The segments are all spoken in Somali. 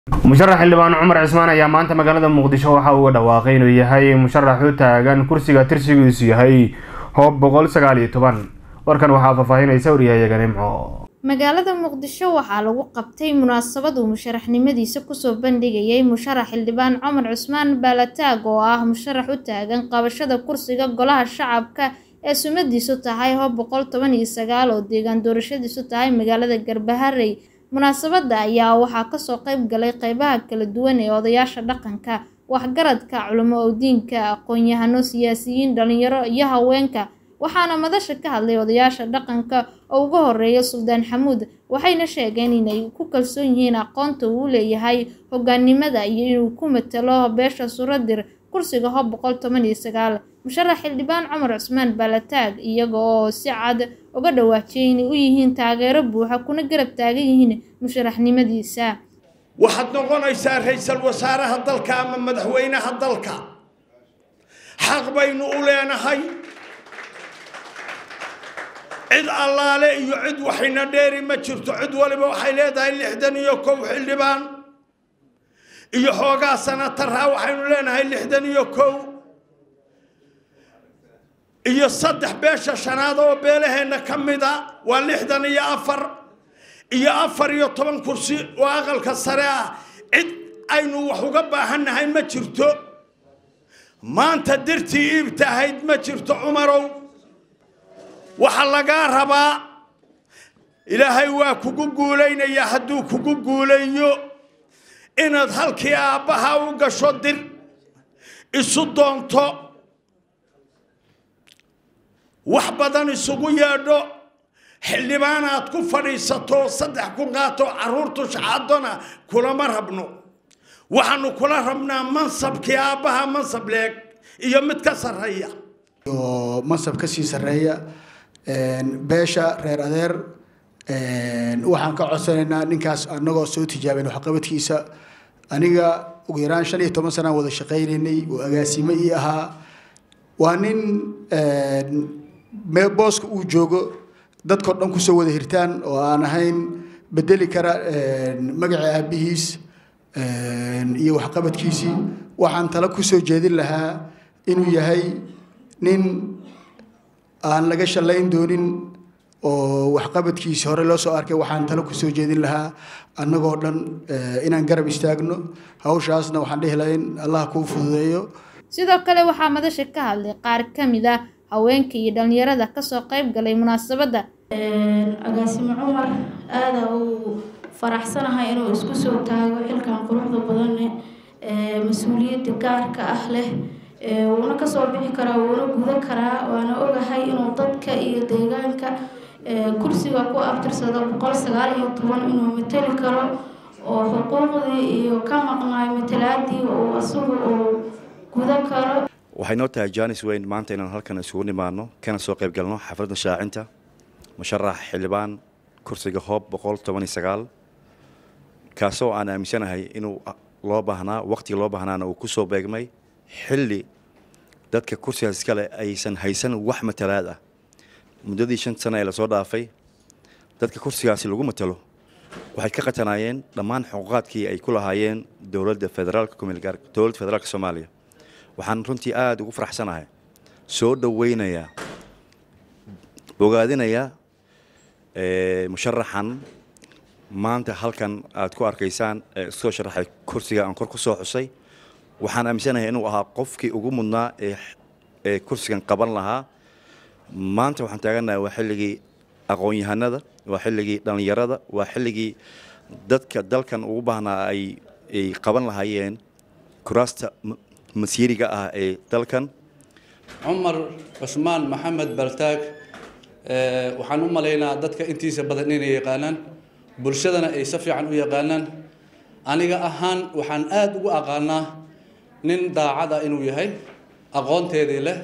musharax xildhibaan cumar cismaan ayaa maanta magaalada muqdisho waxa uu dhawaaqay inuu yahay musharax u taagan kursiga tirsigiisu yahay hoob boqol sagaal iyo toban warkan waxaa faahfaahinaysa waryahayaga nimco magaalada muqdisho waxaa lagu qabtay munaasabad uu musharaxnimadiisa kusoo bandhigayay musharax xildhibaan cumar cusmaan baalataag oo ah musharax u taagan qabashada kursiga golaha shacabka ee sumadiisu tahay hoob boqol toban iyo sagaal oo deegaan doorashadiisu tahay magaalada garbaharey munaasabada ayaa waxaa kasoo qeyb galay qeybaha kala duwan ee odayaasha dhaqanka waxgaradka culamo owdiinka aqoon-yahano siyaasiyiin dhalinyaro iyo haweenka waxaana madasha ka hadlay odayaasha dhaqanka oo uga horeeya suldaan xamuud waxayna sheegeen inay ku kalsoon yihiin aqoonta uu leeyahay hogaanimada iyo inuu ku matalo beesha suradir kursiga hoob boqol toban iyo sagaal musharax xildhibaan cumar cusmaan baalataag iyaga oo si cad uga dhawaajiyay inay u yihiin taageero buuxa kuna garab taagan yihiin musharaxnimadiisa waxaad noqonaysaa ra-iisal wasaaraha dalka ama madaxweynaha dalka xaq baynu u leenahay cid allaale iyo cid waxayna dheeri ma jirto cid waliba waxay leedahay lixdan iyo kow xildhibaan iyo xoogaa sanataraa waxaynu leenahay lixdan iyo kow iyo saddex beesha shanaad oo beelaheenna ka mida waa lixdan iyo afar iyo afar iyo toban kursi oo aqalka sare ah cid aynu wax uga baahannahay ma jirto maanta dirtii iibta ahayd ma jirto cumarow waxaa lagaa rabaa ilaahay waa kugu guulaynayaa hadduu kugu guulayo inaad halkii aabbaha u gasho dir isu doonto wax badan isugu yeedho xildhibaan aad ku fadhiisato saddex ku qaato caruurtu shaxaadona kulama rabno waxaanu kula rabnaa mansabkii aabbaha mansab leeg iyo mid ka sarreeya oo mansab ka sii sarreeya beesha reer adeer waxaan ka codsanaynaa ninkaas anagoo soo tijaaben waxqabadkiisa aniga ugu yaraan shan iyo toban sanaan wada shaqaynaynay oo agaasimo ii ahaa waa nin booska uu joogo dadkao dhan kusoo wada hirtaan oo aan ahayn bedeli kara magaca aabihiis iyo waxqabadkiisii waxaan tala kusoo jeedin lahaa inuu yahay nin aan laga shallayn doonin oo waxqabadkiisi hore loo soo arkay waxaan talo kusoo jeedin lahaa annagoo dhan inaan garab istaagno hawshaasna waxaan dhihi lahaa in allah kuu fududeeyo sidoo kale waxaa madasha ka hadlay qaar ka mid ah haweenka iyo dhalinyarada kasoo qeyb galay munaasabadda agaasimo cumar aada uu faraxsanahay inuu isku soo taago xilkan quruxda badanne mas-uuliyadda gaarka ah leh wuuna kasoo bixi karaa wuuna guda karaa waana ogahay inuu dadka iyo deegaanka kursiga ku abtirsado boqol sagaal iyo toban inuu mateli karo oo xuquuqdii iyo ka maqnaay matalaadii oo isagu uu guda karo waxay noo tahay janis weyn maanta inaan halkan isugu nimaano kana soo qayb galno xafladda shaacinta musharax xildhibaan kursiga hoob boqol toban iyo sagaal kaasoo aan aaminsanahay inuu loo baahnaa waqtiga loo baahnaana uu kusoo beegmay xilli dadka kursigaas iskale aysan haysan wax matalaad ah muddadii shan sano ee lasoo dhaafay dadka kursigaasi lagu matalo waxay ka qatanaayeen dhammaan xuquuqaadkii ay ku lahaayeen dowladda federaalka kumilgaar dowladda federaalka soomaaliya waxaan runtii aada ugu faraxsanahay soo dhoweynayaa bogaadinayaa musharaxan maanta halkan aad ku arkaysaan ee isoo sharaxay kursiga aan kor ku soo xusay waxaan aaminsanahay inuu ahaa qofkii ugu mudnaa ee ee kursigan qaban lahaa maanta waxaan taagannahay waa xilligii aqoon-yahanada waa xilligii dhallinyarada waa xilligii dadka dalkan ugu baahnaa ay ay qaban lahaayeen kuraasta masiiriga ah ee dalkan cumar cusmaan maxamed baltaag waxaan u malaynaa dadka intiisa badan inay yaqaanaan bulshadana ay si fiican u yaqaanaan aniga ahaan waxaan aada ugu aqaanaa nin daacada inuu yahay aqoonteedii leh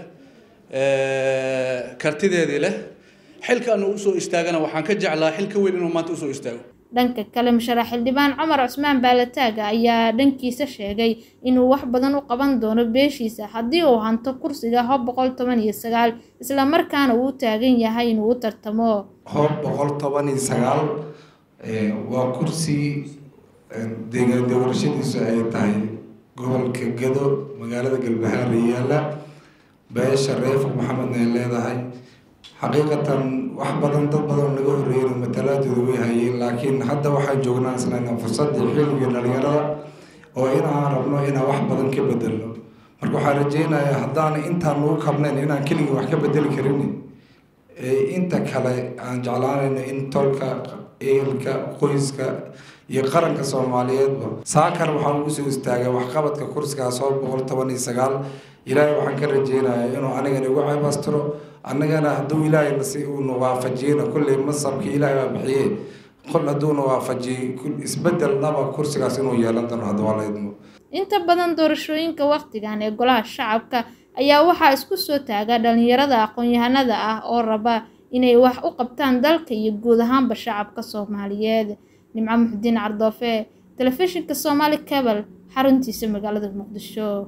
kartideedii leh xilka anu usoo istaagana waxaan ka jeclaa xil ka weyn inuu maanta usoo istaago dhanka kale musharax xildhibaan cumar cusmaan baalataaga ayaa dhankiisa sheegay inuu wax badan u qaban doono beeshiisa haddii uu hanto kursiga hoob boqol toban iyo sagaal islamarkaana uu taagan yahay inuu u tartamo hoob boqol toban iyo sagaal waa kursi deegaan doorashadiisu ay tahay gobolka gado magaalada galbahaare yaalla beesha reefur maxamedna ay leedahay xaqiiqatan wax badan dad badan naga horreeyeen matalaadooda way hayeen laakiin hadda waxaan joognaa islayna fursadii xilligii dhalinyarada oo inaan rabno inaan wax badan ka bedelno marka waxaan rajeynayaa haddaan intaan ugu kabnayn inaan keligii wax ka bedeli karin inta kale aan jeclaanayno in tolka eelka qoyska iyo qaranka soomaaliyeedba saakan waxaan ugu soo istaagay waxqabadka kursigaas oo boqol toban iyo sagaal ilaahay waxaan ka rajeynayaa inuu anigana igu ceebastiro annagana hadduu ilaahayna si uuna waafajiyena kulley masabkii ilaahay baa bixiyey qol hadduuna waafajiyey isbedel dhaba kursigaas inuu yeelan doono hadda waa la idmo inta badan doorashooyinka wakhtigan ee golaha shacabka ayaa waxaa isku soo taaga dhalinyarada aqoon-yahanada ah oo raba inay wax u qabtaan dalka iyo guud ahaanba shacabka soomaaliyeed nimco muxudiin cardoofe telefishinka soomaali cabal xaruntiisa magaalada muqdisho